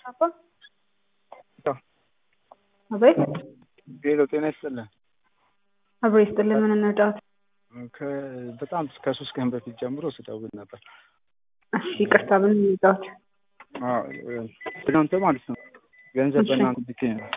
አባ አቤት ሄሎ ጤና ይስጥልን። አብሮ ይስጥልን። ምን እንርዳዎት? ከ- በጣም ከሶስት ቀን በፊት ጀምሮ ስደውል ነበር። እሺ ይቅርታ፣ ምን እንርዳዎት? አዎ፣ እናንተ ማለት ነው ገንዘብ እሺ። በእናንተ ልኬ ነው።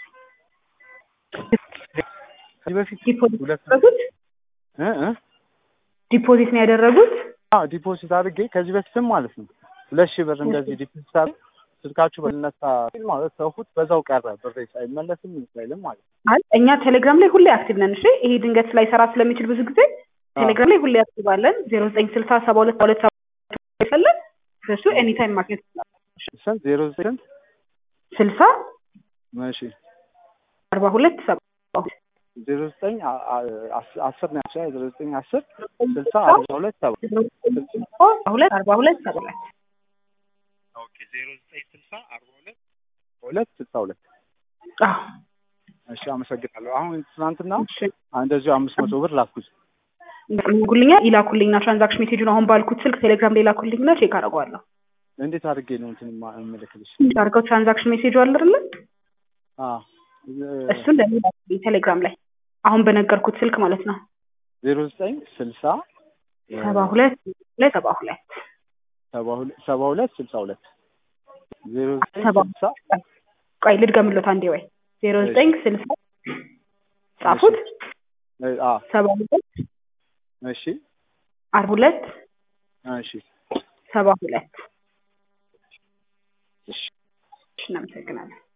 ከዚህ በፊት ዲፖዚት ሁለት ያደረጉት እ እ ዲፖዚት ነው ያደረጉት? አዎ ዲፖዚት አድርጌ ከዚህ በፊትም ማለት ነው ሁለት ሺህ ብር እንደዚህ ዲፖዚት አድርጌ ስልካችሁ በልነሳ ሲል ማለት ተውኩት፣ በዛው ቀረ ብሬ ሳይመለስም ሳይልም ማለት ነው። አይ እኛ ቴሌግራም ላይ ሁሌ አክቲቭ ነን። እሺ ይሄ ድንገት ላይሰራ ስለሚችል ብዙ ጊዜ ቴሌግራም ላይ ሁሌ አክቲቭ አለን። ዜሮ ዘጠኝ ስልሳ ሰባ ሁለት ሁለት ሰባ ይፈለግ በሱ ኤኒ ታይም ማግኘት ይችላል። ስንት ዜሮ ዘጠኝ ስልሳ እሺ አርባ ሁለት ሰባ ዜሮ ዘጠኝ አ- አ- አስ- አስር ነው ያልሽኝ? ዜሮ ዘጠኝ አስር ስልሳ አርባ ሁለት ሰባ አርባ ሁለት አርባ ሁለት ሰባ ሁለት ኦኬ ዜሮ ዘጠኝ ስልሳ አርባ ሁለት ሁለት ስልሳ ሁለት አዎ እሺ አመሰግናለሁ። አሁን ትናንትና እሺ እንደዚሁ አምስት መቶ ብር ላኩት። ይላኩልኛ ይላኩልኝና ትራንዛክሽን ሜሴጁን አሁን ባልኩት ስልክ ቴሌግራም ላይ ይላኩልኝና ቼክ አደርገዋለሁ። እንዴት አድርጌ ነው እንትን ማ- የምልክልሽ? አድርገው ትራንዛክሽን ሜሴጁ አለ አይደለ? አዎ እሱን ለኔ ላኩልኝ ቴሌግራም ላይ አሁን በነገርኩት ስልክ ማለት ነው። ዜሮ ዘጠኝ ስልሳ ሰባ ሁለት ላይ ሰባ ሁለት ሰባ ሁለት ሰባ ሁለት ስልሳ ሁለት ዜሮ ዘጠኝ ሰባ ስልሳ ቆይ ልድገምሎት አንዴ ወይ ዜሮ ዘጠኝ ስልሳ ጻፉት እ አ ሰባ ሁለት እሺ አርባ ሁለት እሺ ሰባ ሁለት እሺ እናመሰግናለን።